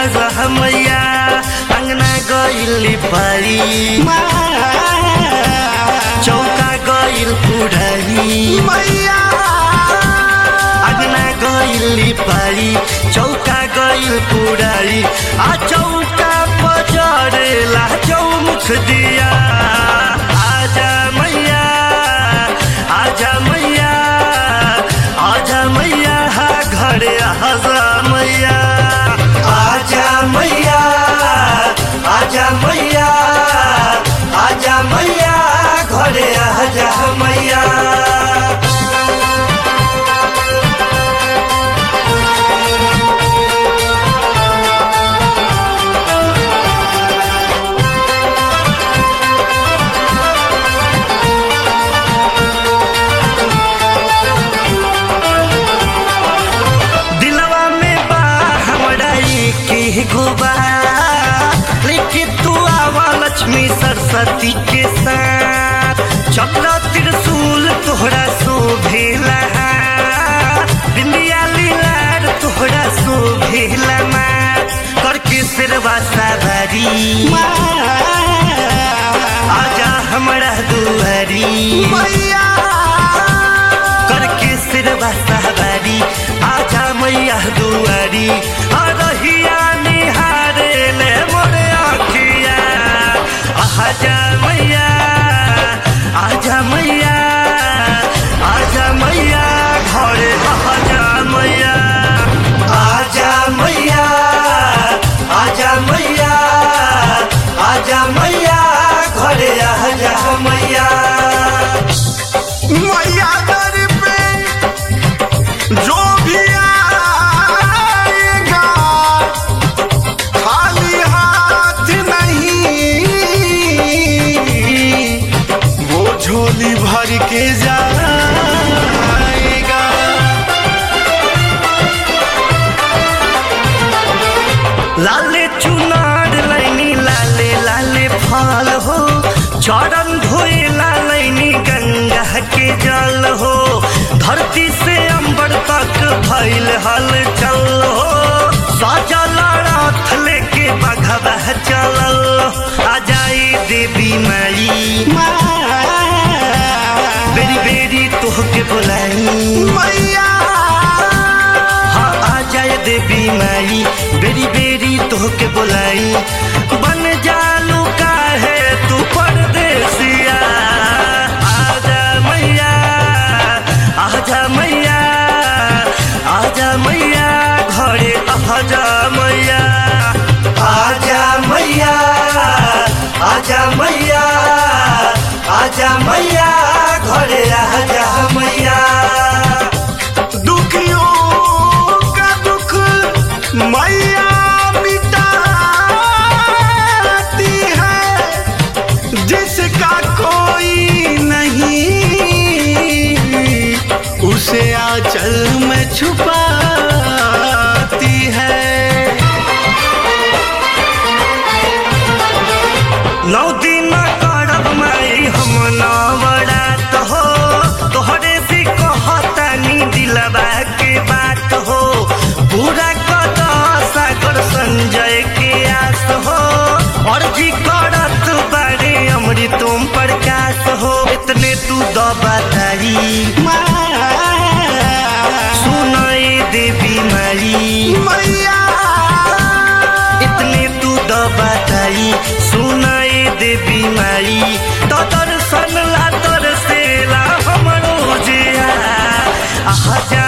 आजा मैया अंगना गइली पारी चौका गइल पुरारी मैया अंगना गइली पारी चौका गइल पुरारी आ चौका पजरेला चौमुख दिया आजा मैया आजा मैया आजा मैया हा घरे आजा मैया आजा मैया आजा मैया आजा मैया घरे आजा मैया दिलवा में बा हमरा के गोबा लेकिन तू आवा लक्ष्मी सरस्वती के साथ चक्र त्रिशूल तोहरा शोभेला बिंदिया लीलार तोहरा शोभेला मात करके सिरवा सवारी आजा हमरा दुआरी मैया करके सिरवा सवारी आजा मैया दुआरी अरहिया निहारे ले मोरे अखिया आजा मैया आजा मैया आजा मैया घरे आजा मैया आजा मैया आजा मैया आजा मैया घरे आजा मैया मैया दर पे जो भी आएगा खाली हाथ नहीं वो झोली भर के जाएगा लाले चुनार लैनी लाले लाले फल हो चरण धोए लालैनी गंगा के जल हो धरती से अंबर तक भइल हल चल हो सजल रथ लेके बघवा चलल आ जाई देवी माई बेरी बेरी तोहके बुलाई मैया हाँ आ जाए देवी माई बेरी बेरी तोहके बोलाई बन जालू काहे तू परदेसिया आजा मैया आजा मैया आजा मैया घरे आजा मैया आजा मैया आजा मैया आजा मैया घरे आजा मैया दुखियों का दुख मैया मिटाती है जिसका कोई नहीं उसे आंचल में छुपाती है नौ दिन करब माई हम नवरात हो तोहरे से कहतानी दिलबा के बात हो पूरा कद सागर संजय के आस हो अर्जी करत बारे अमृत तुम प्रकाश हो इतने तू द बताई सुनाई देवी माई मैया इतने तू द बताई सुनाई देवी माई तो दर्शन ला तरसेला हमरो जिया आजा